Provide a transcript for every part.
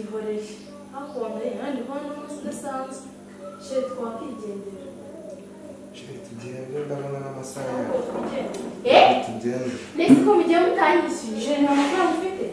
duhoreye hakuba mbere ahandi hano n'umunsi udasanzwe sheri twakwigendera Sheri tugende ndabona n'amasaha ntabwo yawe. twigenda Eh? Tugende. Mbese ko mugiye mutanyishyuye? sheri nta mafaranga ufite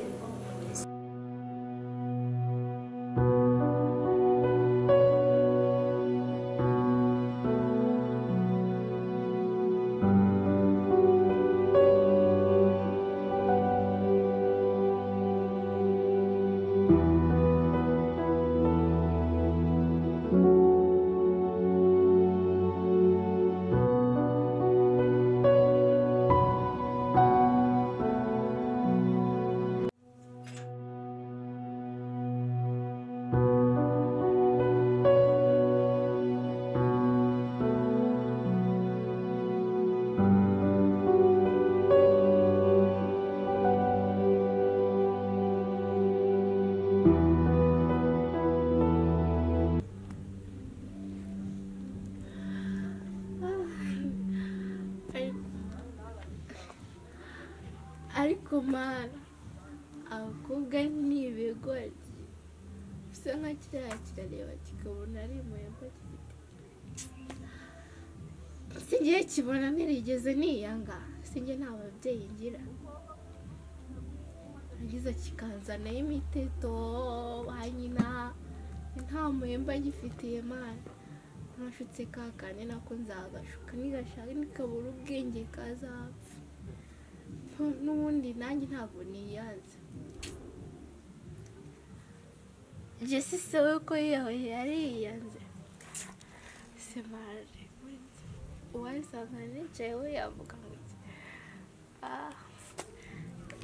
ariko mara abakobwa ni ibigoryi bisa nka kiriya kirareba kikabona ari impuhemba gifite si igihe kibona ntirigeze niyanga si njye nta babyeyi ngira yagize kikanzanaho imiteto ba nyina nta muhemba gifitiye mara nashutse ka kane nako nzagashuka nigashaka nikabura ubwenge kazapfa n'ubundi nanjye ntabwo niyanze jesi se we ko yiyahoye yari yiyanze semare uwayisanga nicaye we yavuga ngo iki Ah,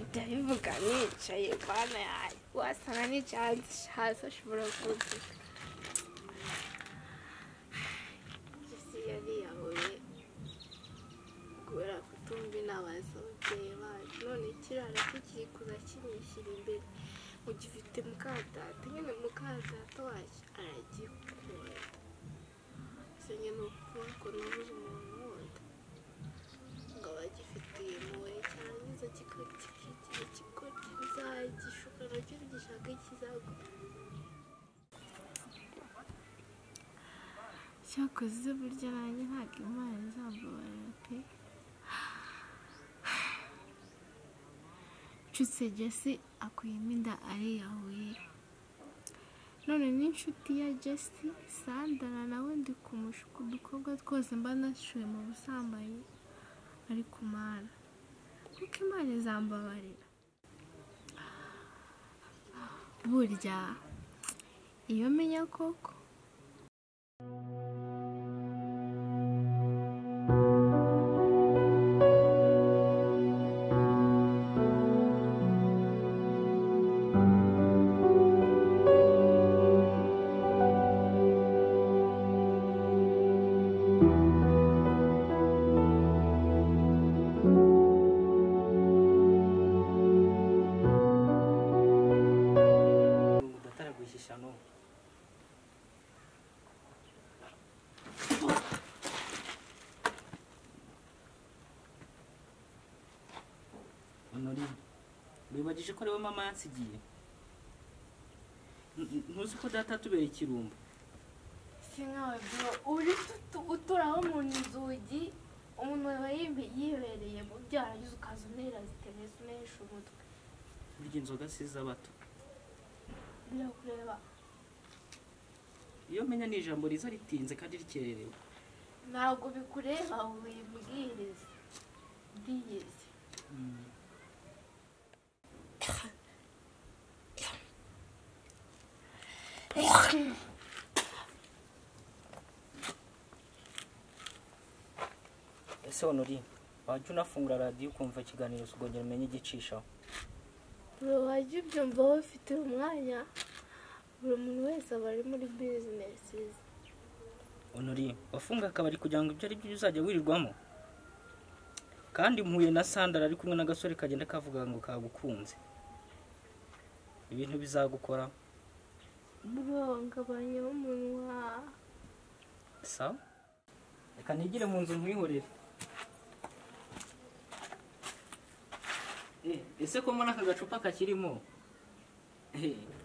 ndabivuga nicaye bana yayo wasanga nicaye hanze hasi ashobora kubyuka jesi yari yahoye kubera kutumva inama z'ababyeyi bacu none kirara cyo kiri kuza kinyishyira imbere mu gifite mukadata nyine mukadata wacyo aragikunda ese nyine ni ukuvuga ko nabuze umuntu wundi ngo abagifitiye impuhwe cyarangiza kikakigira kikoti bizagishuka nacyo gishaka kizagura cyakoze burya nanjye ntabwo imana izambabarira pe nshyutse jesi akuyemo inda ariyahuye none n'inshuti ya jesi sandara nawe ndi kumushuka udukobwa twose mba nashyuwe mu busambanyi ari kumara kuko imana izambabarira burya iyo menya koko ngo udataraguhishisha n'ubu honorine wibagije ko ariwe mama yansigiye N- ntuzi ko data atubera ikirumbo si nkawe bro uri uturaho mu nzugi umuntu aba yimbe- yibereye mu byo yarangiza ukaza untera zitereza unesha umutwe burya inzoga si iz'abato birakureba iyo menya ni ijambo riza ritinze kandi rikererewe ntabwo bikureba wimbwiriza ndiyizi ese honorine wajya unafungura radiyo ukumva ikiganiro ukongera umenye igicishaho buri wajya ubyumva bafite umwanya buri muntu wese aba ari muri bizinesi ze honorine wafunga akabari kugira ngo ibyo ari byo uzajya wirirwamo kandi mpuye na sandara ari kumwe n'agasore kagenda kavuga ngo kagukunze ibintu bizagukora burongabanya umunwa sawa reka nigire mu nzu nkwihorere Eh, ese ko mbona aka gacupa kakirimo Eh,